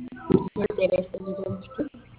ጤና ይስጥልኝ ዶሚስቱ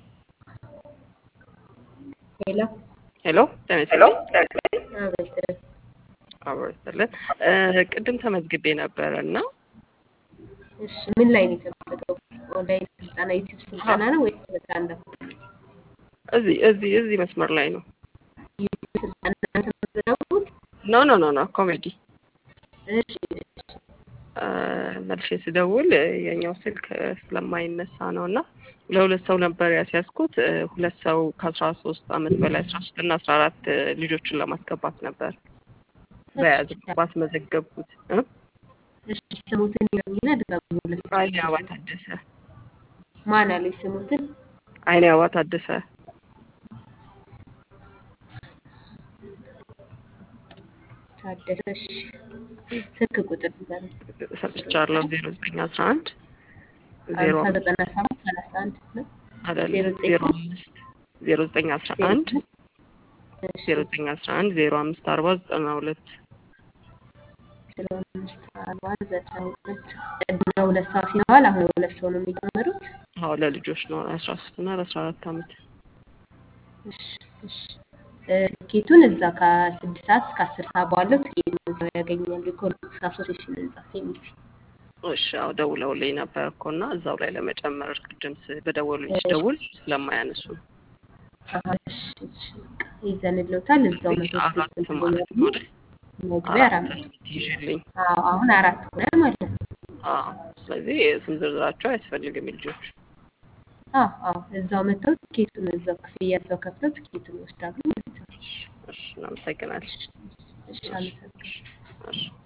ሄሎ ሄሎ ጤና ይስጥልኝ። አቤት አብሮ ይስጥልን። ቅድም ተመዝግቤ ነበረ እና እሺ ምን ላይ ነው የተመዘገቡት? ኦንላይን ስልጠና ዩቲዩብ ስልጠና ነው ወይስ ስልጠና ነው? እዚህ እዚህ እዚህ መስመር ላይ ነው። ዩቲዩብ ስልጠና ነው የተመዘገቡት? ኖ ኖ ኖ ኖ ኮሜዲ እሺ እሺ መልሼ ስደውል የኛው ስልክ ስለማይነሳ ነው እና ለሁለት ሰው ነበር ያስያዝኩት። ሁለት ሰው ከአስራ ሶስት አመት በላይ አስራ ሶስት እና አስራ አራት ልጆችን ለማስገባት ነበር በያዝ ባስመዘገብኩት እ እሺ ስሙትን ይነግሩኝና ድጋሚ ሁለት አይኔ አበባ ታደሰ ማን አለኝ ስሙትን አይኔ አበባ ታደሰ ታደሰ እሺ ስልክ ቁጥር ንገረኝ ሰጥቻለሁ ዜሮ ዘጠኝ አስራ አንድ ዜሮ ሀምሳ ዘጠና ሰባት ሰላሳ አንድ ነው አይደለም ዜሮ ዘጠኝ ዜሮ አምስት ዜሮ ዘጠኝ አስራ አንድ እሺ ዜሮ ዘጠኝ አስራ አንድ ዜሮ አምስት አርባ ዘጠና ሁለት ዜሮ አምስት አርባ ዘጠና ሁለት ቅድመ ሁለት ሰዓት ሲለዋል አሁን ሁለት ሰው ነው የሚጨምሩት አዎ ለልጆች ነው አስራ ሶስት እና ለአስራ አራት አመት እሺ እሺ እ ትኬቱን እዛ ከስድስት ሰዓት እስከ አስር ሰዓት ባለው ትኬቱን እዛው ያገኛሉ። ኢኮኖሚክስ አሶሲሽን ህንጻ ሴሚሲ እሺ አዎ ደውለውልኝ ነበር እኮ እና እዛው ላይ ለመጨመር ቅድም ስ- በደወሉልኝ ስደውል ስለማያነሱ ነው። አሀ፣ እሺ እሺ በቃ ይዘንልዎታል። እዛው መቶ አራት ትኬት ማለት ያገኛሉ። ነው አይደል? መግቢያ አራት አራት መቶ ይዤልኝ አዎ አሁን አራት ሆነ ማለት ነው። አዎ ስለዚህ ስም ዝርዝራቸው አያስፈልግም የልጆች አዎ አዎ እዛው መተው ትኬቱን እዛው ክፍያ እዛው ከፍለው ትኬቱን ይወስዳሉ ማለት ነው። እሺ እናመሰግናለን እሺ እሺ አመሰግናለሁ። እሺ